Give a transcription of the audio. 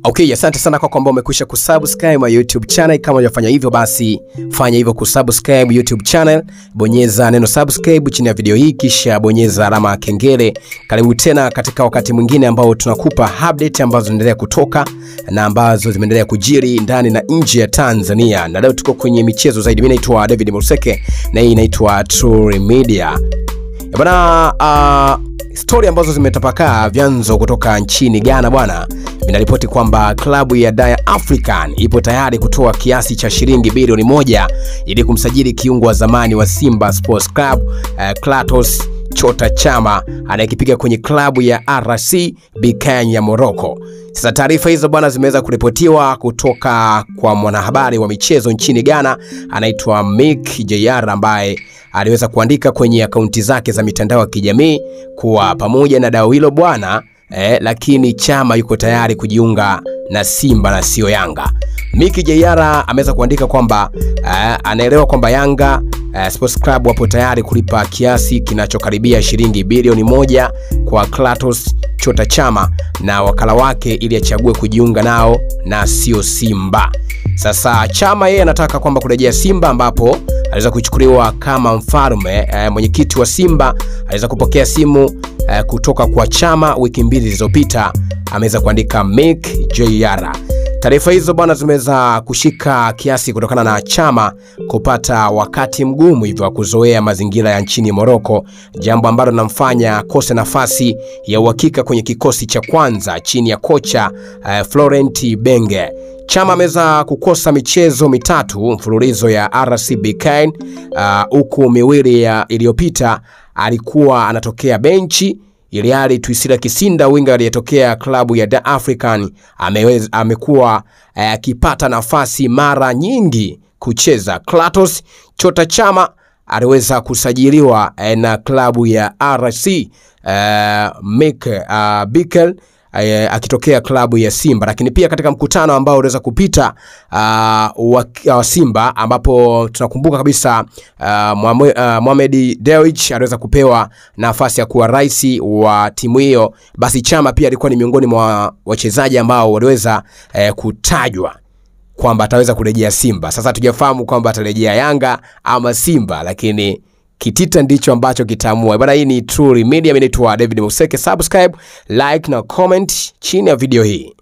Okay, asante sana kwa kwamba umekwisha kusubscribe my YouTube channel. Kama hujafanya hivyo, basi fanya hivyo kusubscribe YouTube channel, bonyeza neno subscribe chini ya video hii, kisha bonyeza alama ya kengele. Karibu tena katika wakati mwingine ambao tunakupa update ambazo zinaendelea kutoka na ambazo zimeendelea kujiri ndani na nje ya Tanzania, na leo tuko kwenye michezo zaidi. Mimi naitwa David Museke na hii inaitwa True Media. Bwana, uh, stori ambazo zimetapakaa vyanzo kutoka nchini Ghana bwana vinaripoti kwamba klabu ya Dar African ipo tayari kutoa kiasi cha shilingi bilioni moja ili kumsajili kiungo wa zamani wa Simba Sports Club uh, Klatos Chota Chama anayekipiga kwenye klabu ya RC Berkane ya Morocco. Sasa taarifa hizo bwana zimeweza kuripotiwa kutoka kwa mwanahabari wa michezo nchini Ghana anaitwa Mick JR ambaye aliweza kuandika kwenye akaunti zake za mitandao ya kijamii kuwa pamoja na dau hilo bwana eh, lakini Chama yuko tayari kujiunga na Simba na sio Yanga. Miki Jayara ameweza kuandika kwamba eh, anaelewa kwamba Yanga eh, Sports Club wapo tayari kulipa kiasi kinachokaribia shilingi bilioni moja kwa Klatos Chota Chama na wakala wake ili achague kujiunga nao na sio Simba. Sasa Chama yeye anataka kwamba kurejea Simba ambapo aliweza kuchukuliwa kama mfalme. E, mwenyekiti wa Simba aliweza kupokea simu e, kutoka kwa Chama wiki mbili zilizopita, ameweza kuandika Mick Jr. Taarifa hizo bwana zimeweza kushika kiasi kutokana na Chama kupata wakati mgumu hivyo wa kuzoea mazingira ya nchini Morocco, jambo ambalo linamfanya akose nafasi ya uhakika kwenye kikosi cha kwanza chini ya kocha uh, Florent Benge. Chama ameweza kukosa michezo mitatu mfululizo ya RC Berkane huku uh, miwili iliyopita alikuwa anatokea benchi ili hali Twisila Kisinda winga aliyetokea klabu ya Dar African ameweza amekuwa akipata uh, nafasi mara nyingi kucheza. Klatos Chota Chama aliweza kusajiliwa uh, na klabu ya RC uh, Mek uh, Berkane Uh, akitokea klabu ya Simba, lakini pia katika mkutano ambao uliweza kupita uh, wa, wa Simba ambapo tunakumbuka kabisa uh, Mohamed Dewji aliweza kupewa nafasi ya kuwa rais wa timu hiyo, basi Chama pia alikuwa ni miongoni mwa wachezaji ambao waliweza uh, kutajwa kwamba ataweza kurejea Simba. Sasa hatujafahamu kwamba atarejea Yanga ama Simba, lakini kitita ndicho ambacho kitaamua bwana. Hii ni True Media, mimi naitwa David Museke. Subscribe, like na comment chini ya video hii.